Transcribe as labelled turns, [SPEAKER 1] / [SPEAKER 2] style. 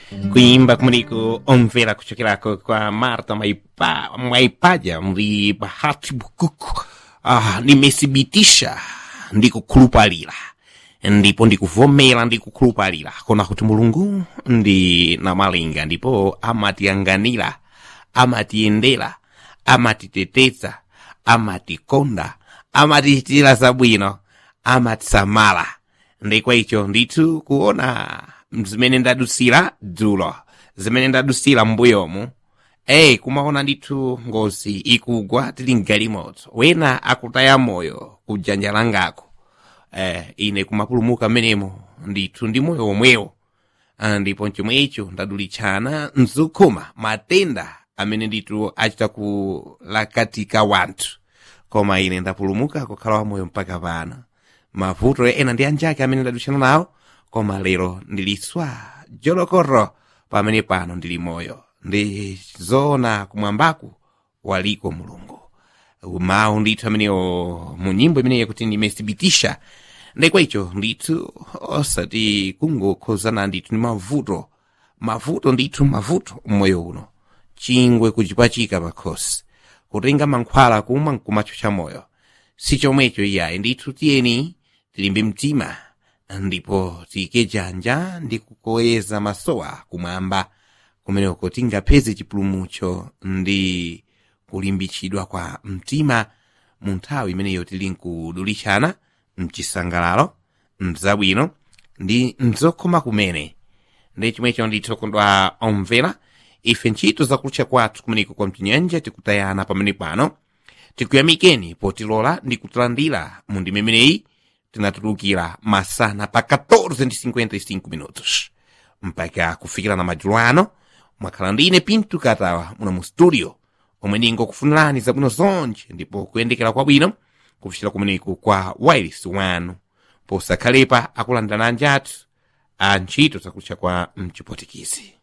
[SPEAKER 1] kuimba kumeneko omvera kuchokerako kwa marta maipa, maipaja ndi bahati bukuku ah, nimesibitisha ndikukhulupalira ndipo ndikuvomera ndikukhulupalira kona kuti mulungu ndi namalinga ndipo amatiyanganira amatiyendera amatiteteza amatikonda amatichitira zabwino amatisamala ndikwa icho ndithu kuona zimene ndadusira dzulo zimene ndadusira m'mbuyomu eyi kumaona ndithu ngozi ikugwa tili mgalimoto wena akutaya moyo kujanja langako eh, ine kumapulumuka menemo ndithu ndi moyo omwewo Ah, ndipo chomwe icho ndadulitchana mzukuma matenda amene ndithu achita kulakatika wanthu koma ine ndapulumuka kukhala wamoyo mpaka pano mavuto ena ndi anjake amene ndadutchana nawo koma lero ndiliswa jolokoro pamene pano ndili moyo ndi zoona kumwambaku waliko mulungu mawu ndithu amenewo mu nyimbo imeneyi kuti ndimesibitisha ndekwa icho ndithu osati kungokhozana ndithu ndi mavuto mavuto ndithu mavuto mmoyo uno chingwe kuchipachika pakhosi kutenga mankhwala kumwa nkumacho cha moyo si chomwecho iyayi ndithu tiyeni tilimbe mtima ndipo tiyike janja ndi kukoyeza masowa kumwamba kumeneko tingapeze chipulumutso ndi kulimbitsidwa kwa mtima mu nthawi imeneyo tili nkudulitshana mchisangalalo mzabwino ndi mzokoma kumene ndi chomwecho ndithu kondwa omvera ife ntchito zakutcha kwathu kumeneko kwa mchinyanja tikutayana pamene pano tikuyamikeni potilola ndi kutilandira mu ndima imeneyi tinatulukira masana pa 14:55 minutos mpaka kufikira na madzulo ano mwakhala ndine pinto katawa muno mu studio omwe ndingokufunirani zabwino zonje ndipo kuyendekera kwabwino kufikira kumeneko kwa wireless wanu posakhalepa akulandira anjathu a ntchito zakutcha kwa mchipotikizi